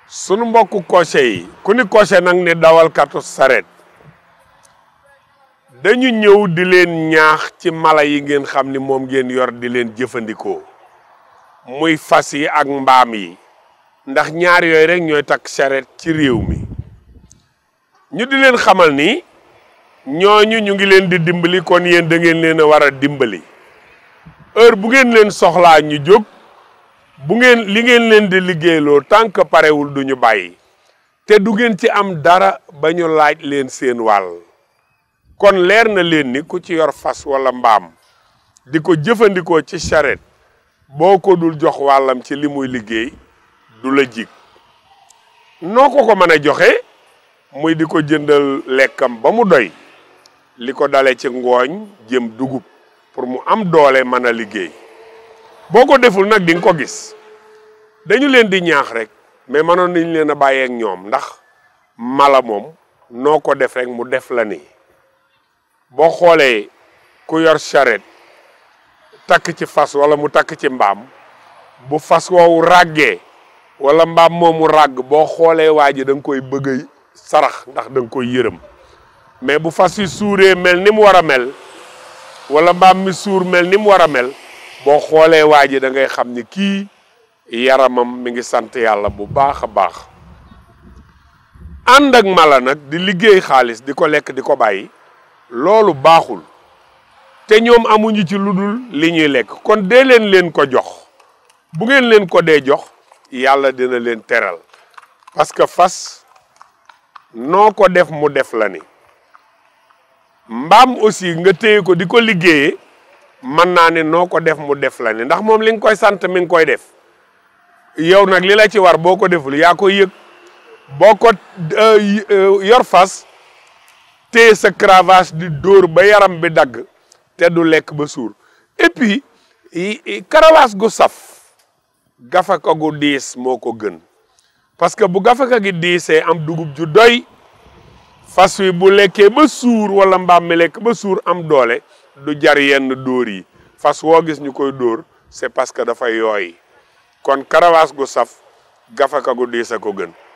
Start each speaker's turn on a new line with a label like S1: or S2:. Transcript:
S1: sunu mbokku cocher yi ku ni cocher nag ne dawalkatu saret dañu ñëw di leen ñaax ci mala yi ngeen xam ni moom ngeen yor di leen jëfandikoo muy fas yi ak mbaam yi ndax ñaar yooyu rek ñooy takk charrette ci réew mi ñu di leen xamal ni ñooñu ñu ngi leen di dimbali kon yéen da ngeen leen a war a dimbali heure bu ngeen leen soxlaa ñu jóg bu ngeen li ngeen leen di liggéeyloo tant que parewul du ñu bàyyi te du ngeen ci am dara ba ñu laaj leen seen wàll kon leer na leen ni ku ci yor fas wala mbaam di ko jëfandikoo ci charrette boo ko dul jox wàllam ci li muy liggéey du la jig noo ko ko mën a joxe muy di ko jëndal lekkam ba mu doy li ko dale ci ngooñ jëm dugub pour mu am doole mën a liggéey boo ko deful nag di nga ko gis dañu leen di ñaax rek mais mënoon nañ leen a bàyyeek ñoom ndax mala moom noo ko def rek mu def la ni boo xoolee ku yor charrette takk ci fas wala mu takk ci mbaam bu fas woowu ràggee wala mbaam moomu ràgg boo xoolee waa ji da nga koy bëgg a sarax ndax da nga koy yërëm mais bu fas yi suuree mel ni mu war a mel wala mbaam mi suur mel ni mu war a mel boo xoolee waa ji da ngay xam ni kii yaramam mi ngi sant yàlla bu baax a baax ànd ak mala nag di liggéey xaalis di ko lekk di ko bàyyi loolu baaxul te ñoom amuñu ci lu dul li ñuy lekk kon dee leen leen ko jox bu ngeen leen ko dee jox yàlla dina leen teral parce que fas noo ko def mu def la ni mbaam aussi nga téye ko di ko liggéeyee mën naa ne noo ko def mu def la ni ndax moom li nga koy sant mi ngi koy def yow nag li la ci war boo ko deful yaa koy yëg boo ko yor fas téye sa cravache di dóor ba yaram bi dagg te du lekk ba suur et puis cravache gu saf gafaka gu diis moo ko gën parce que bu gafaka gi diisee am dugub ju doy fas wi bu lekkee ba suur wala mbaam mi lekk ba suur am doole du jar yenn dóor yi fas woo gis ñu koy dóor c'est parce que dafa yooy kon karawaas gu saf gafaka gu diis a ko gën